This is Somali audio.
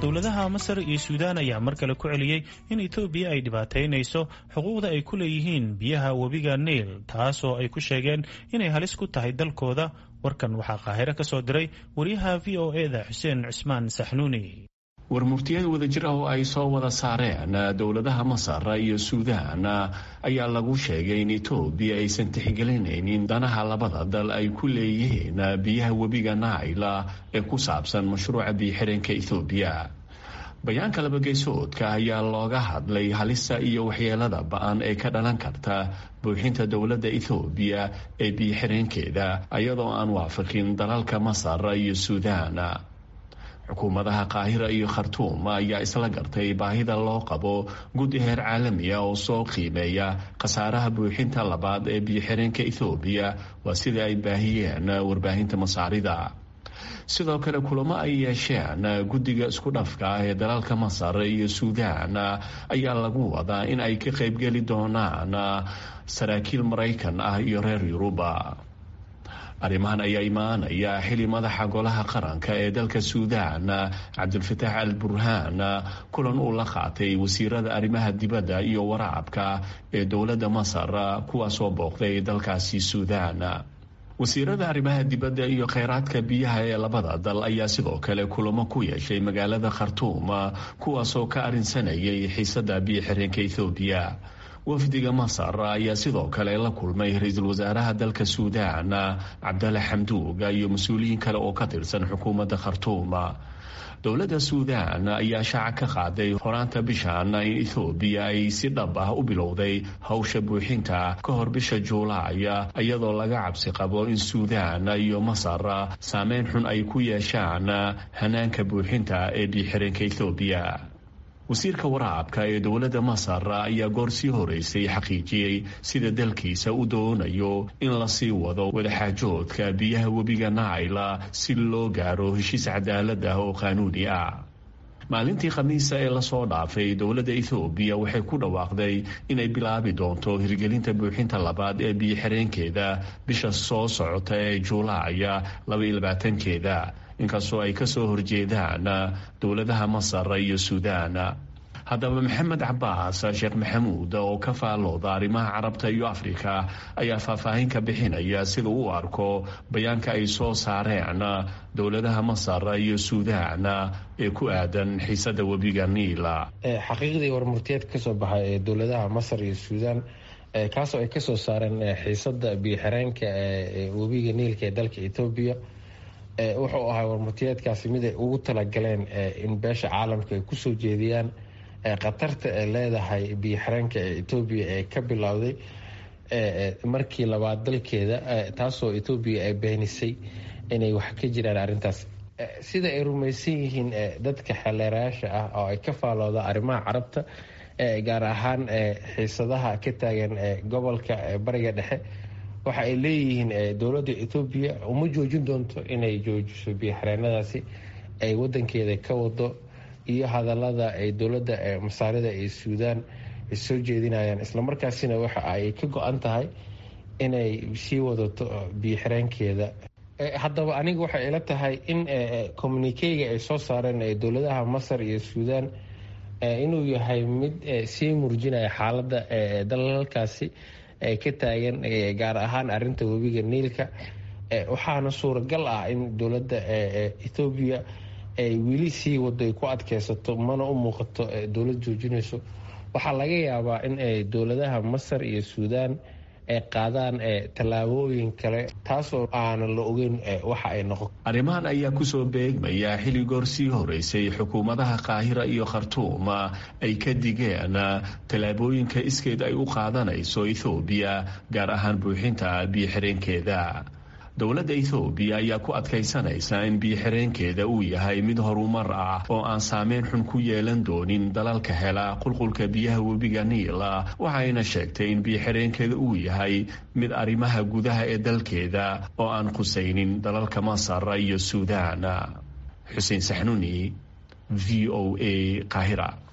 dowladaha masar iyo suudaan ayaa mar kale ku celiyey in etoobiya ay dhibaataynayso xuquuqda ay ku leeyihiin biyaha webiga niil taasoo ay ku sheegeen inay halis ku tahay dalkooda warkan waxaa qaahiro ka soo diray wariyaha v o e da xuseen cusmaan saxnuuni warmurtiyad wadajir ah oo ay soo wada saareen dowladaha masar iyo suudaan ayaa lagu sheegay in etoobiya aysan tixgelinaynin danaha labada dal ay ku leeyihiin biyaha webiga naila ee ku saabsan mashruuca biyo-xireenka ethoobiya bayaanka labageysoodka ayaa looga hadlay halista iyo waxyeelada ba-an ee ka dhalan karta buuxinta dowladda ethoobiya ee biyo-xireenkeeda iyadoo aan waafaqin dalalka masar iyo suudaan xukuumadaha qaahira iyo khartuum ayaa isla gartay baahida loo qabo guddi heer caalamiya oo soo qiimeeya khasaaraha buuxinta labaad ee biyo-xireenka ethoobiya waa sida ay baahiyeen warbaahinta masaarida sidoo kale kulamo ay yeesheen guddiga isku dhafka ah ee dalalka masar iyo suudaan ayaa lagu wadaa in ay ka qaybgeli doonaan saraakiil maraykan ah iyo reer yuruba arrimahan ayaa imaanaya xili madaxa golaha qaranka ee dalka suudaan cabdulfataax al burhaan kulan uu la qaatay wasiirada arrimaha dibadda iyo waraabka ee dowladda masar kuwaasoo booqday dalkaasi suudaan wasiirada arrimaha dibadda iyo kheyraadka biyaha ee labada dal ayaa sidoo kale kulamo ku yeeshay magaalada khartuum kuwaasoo ka arrinsanayay xiisada biyo-xireenka ethoobiya wafdiga masar ayaa sidoo kale la kulmay ra-iisul wasaaraha dalka suudaan cabdalla xamduug iyo mas-uuliyiin kale oo ka tirsan xukuumadda khartuum dowladda suudaan ayaa shaaca ka qaaday horaanta bishan in ethoobiya ay si dhab ah u bilowday howsha buuxinta ka hor bisha juulaay iyadoo laga cabsi qabo in suudaan iyo masar saameyn xun ay ku yeeshaan hanaanka buuxinta ee biyo-xireenka ethoobiya wasiirka waraabka ee dowladda masar ayaa goor sii horeysay xaqiijiyey sida dalkiisa u doonayo in lasii wado wadaxaajoodka biyaha webiga naila si loo gaaro heshiis cadaalad ah oo qaanuuni ah maalintii khamiisa ee lasoo dhaafay dowladda ethoobiya waxay ku dhawaaqday inay bilaabi doonto hirgelinta buuxinta labaad ee biyo-xireenkeeda bisha soo socota ee juulaaya labaylabaatankeeda inkastoo ay kasoo horjeedaan dowladaha masar iyo suudaan haddaba maxamed cabaas sheekh maxamuud oo ka faallooda arrimaha carabta iyo afrika ayaa faahfaahin ka bixinaya sida uu arko bayaanka ay soo saareen dowladaha masar iyo suudaan ee ku aadan xiisada webiga niila xaqiiqdii warmurtiyeed kasoo baxay ee dowladaha masar iyo suudaan kaasoo ay kasoo saareen xiisada biyo-xireenka ee webiga niilka ee dalka etoobiya wuxuu ahaa warmurtiyeedkaasi mid ay ugu talagaleen in beesha caalamka ay kusoo jeediyaan khatarta ay leedahay biyo-xireenka ee etoobiya ee ka bilowday markii labaad dalkeeda taasoo etoobiya ay beenisay inay wax ka jiraan arrintaas sida ay rumaysan yihiin dadka xeleerayaasha ah oo ay ka faalooda arrimaha carabta gaar ahaan xiisadaha ka taagan gobolka bariga dhexe waxa ay leeyihiin dowladda etoobiya uma joojin doonto inay joojiso biyo-xireenadaasi ay wadankeeda ka wado iyo hadalada ay dowladda masaarida ee suudaan ay soo jeedinayaan islamarkaasina waxa ay ka go-an tahay inay sii wadato biyo-xireenkeeda haddaba aniga waxay ila tahay in communikeyga ay soo saareen dowladaha masar iyo suudaan inuu yahay mid sii murjinaya xaaladda dalalkaasi ka taagan gaar ahaan arinta webiga niilka waxaana suuragal ah in dowladda ethoobiya ay weli sii wado ay ku adkeysato mana u muuqato dowlad joojinayso waxaa laga yaabaa in dowladaha masar iyo suudaan ay qaadaan tallaabooyin kale taasoo aanan la ogeyn waxa ay noqon arrimahan ayaa kusoo beegmaya xilli goor sii horeysay xukuumadaha qaahira iyo khartuum ay ka digeen tallaabooyinka iskeed ay u qaadanayso ethoobiya gaar ahaan buuxinta biyo-xireenkeeda dowladda ethoobiya ayaa ku adkaysanaysa in biyo-xireenkeeda uu yahay mid horumar ah oo aan saameyn xun ku yeelan doonin dalalka hela qulqulka biyaha webiga niila waxayna sheegtay in biyo-xireenkeeda uu yahay mid arrimaha gudaha ee dalkeeda oo aan khusaynin dalalka masar iyo suudaan xuseen saxnuni v o a qaahira